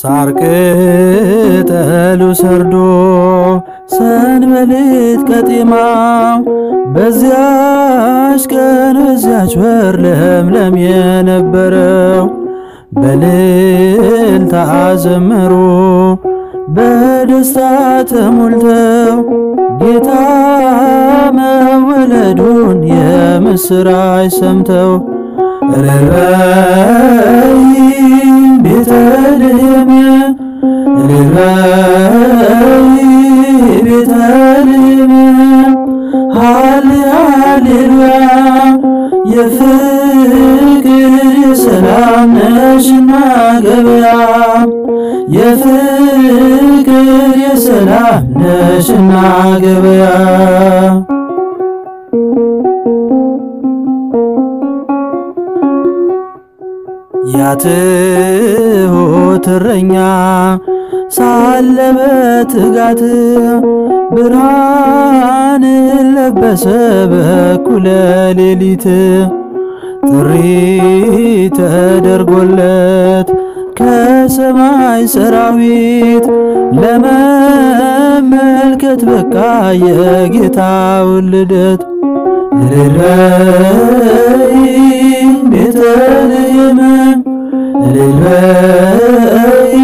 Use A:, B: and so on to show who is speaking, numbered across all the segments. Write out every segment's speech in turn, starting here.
A: ሳር ቅጠሉ ሰርዶ ሰንበሌጥ ቀጤማው በዚያች ቀን በዚያች ወር ለምለም የነበረው በእልልታ ዘመሩ በደስታ ተሞልተው ጌታ መወለዱን የምስራች ሰምተው እልልበይ ቤተልሔም እልልበይ ቤተልሔም ሃሌ ሃሌሉያ የፍቅር የሰላም ነሽና ገበያ የፍቅር የሰላም ነሽና ገበያ ያትሁት እረኛ ሳለ በትጋት ብርሃን ለበሰ በኩለ ሌሊት ጥሪ ተደርጎለት ከሰማይ ሰራዊት ለመመልከት በቃ የጌታውን ልደት እልልበይ ቤተልሔም እልልበይ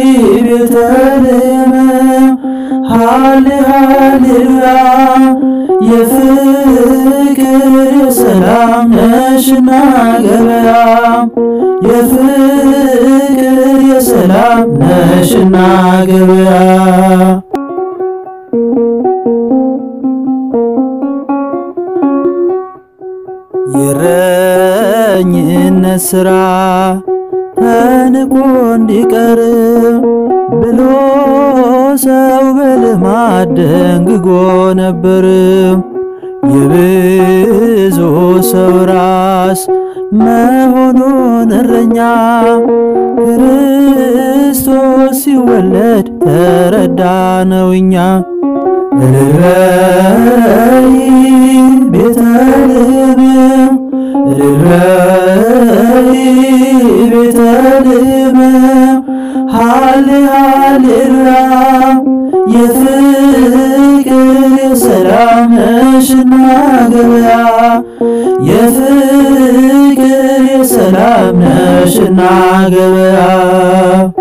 A: ቤተልሔም ሃሌ ሃሌሉያ የፍቅር የሰላም ነሽና ገበያ የፍቅር የሰላም ነሽና ገበያ የእረኝነት ሥራ ተንቆ እንዲቀር ብሎ ሰው በልማድ ደንግጎ ነበር። የብዙ ሰው ራስ መሆኑን እረኛ ክርስቶስ ሲወለድ ተረዳ ነው እኛ እልልበይ ቤተልሔም እልልበይ ቤተልሔም ሃሌ ሃሌሉያ የፍቅር የሰላም ነሽና ገበያ የፍቅር የሰላም ነሽና ገበያ